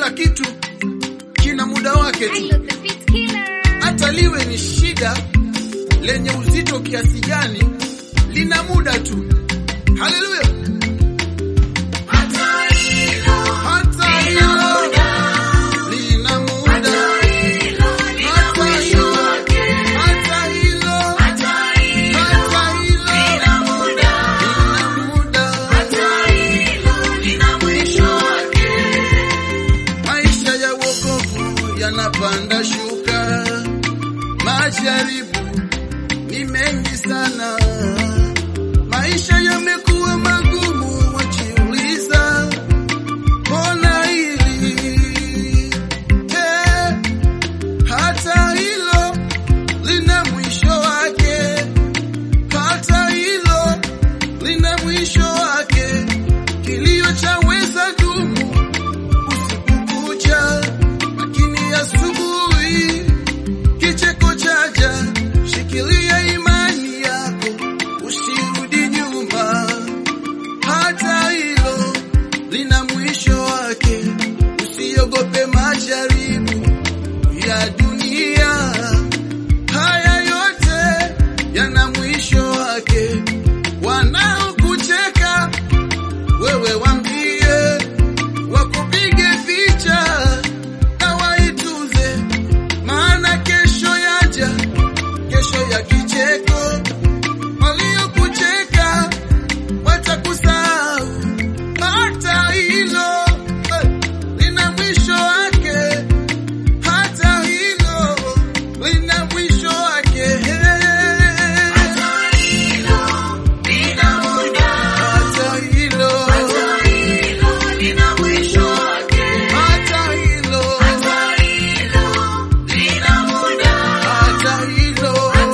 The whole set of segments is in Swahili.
Kila kitu kina muda wake tu, Hello, the beat killer. hata liwe ni shida lenye uzito kiasi gani, lina muda tu. Haleluya! Hata hilo lina muda, hata hilo, hata hilo, hata hilo lina muda, Maisha ya wokovu yanapanda shuka, majaribu ni mengi sana, maisha yamekuwa magumu, wajiuliza mbona hili eh, hata hilo lina mwisho wake, hata hilo lina mwisho wake, kilio chaweza dumu usiku kucha, lakini asubuhi kicheko chaja. Shikilia imani yako, usirudi nyuma. Hata hilo lina mwisho wake. Usiogope majaribu ya dunia, haya yote yana mwisho wake. Wanaokucheka wewe wambie wakupige picha na waituze, maana kesho yaja, kesho ya kicheko. Waliokucheka watakusahau. Hata hilo eh, lina mwisho wake, hata hilo lina mwisho wake. Hata hilo, hata hilo hata hilo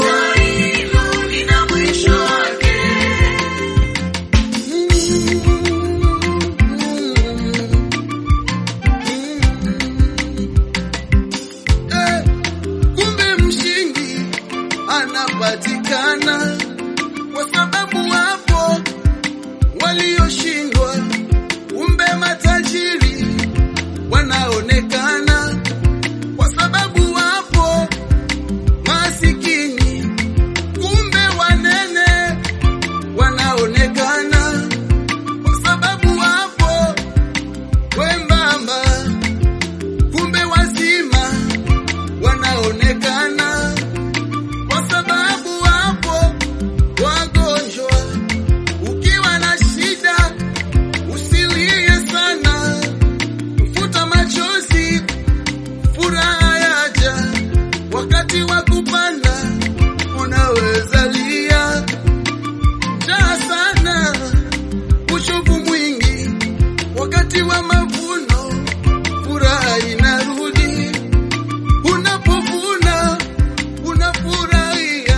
Eh, kumbe mshindi anapatikana kwa sababu wapo walioshindwa, kumbe matajiri wanaonekana kwa sababu wapo masikini, kumbe wanene wanaonekana kwa sababu wapo wembamba, kumbe wazima wanaonekana kwa sababu wapo wagonjwa. Ukiwa na shida usilie sana, futa machozi, furaha yaja. Wakati wa kupanda unaweza lia, njaa sana, uchovu mwingi. Wakati wa mavuno furaha inarudi, unapovuna unafurahia.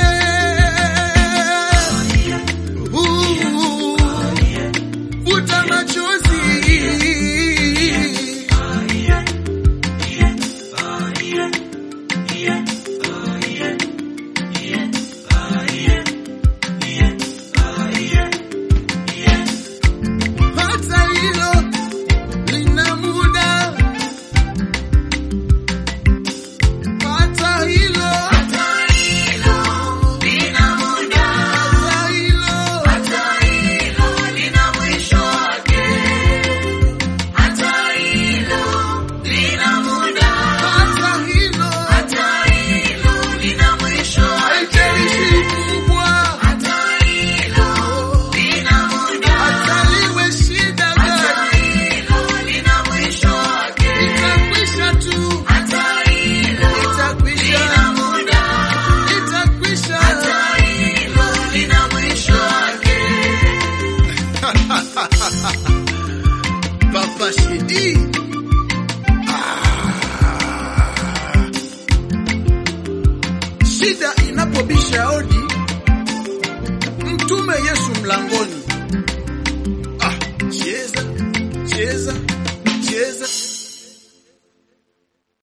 Eh, uh, futa machozi. Hata hilo lina muda, hata hilo, hata hilo, hata hilo, haijalishi kubwa, hata liwe shida gani, itakwisha tu, itakwisha, itakwisha. Papa Shidi. Ah. Shida inapobisha hodi, mtume Yesu mlangoni. Ah, cheza cheza cheza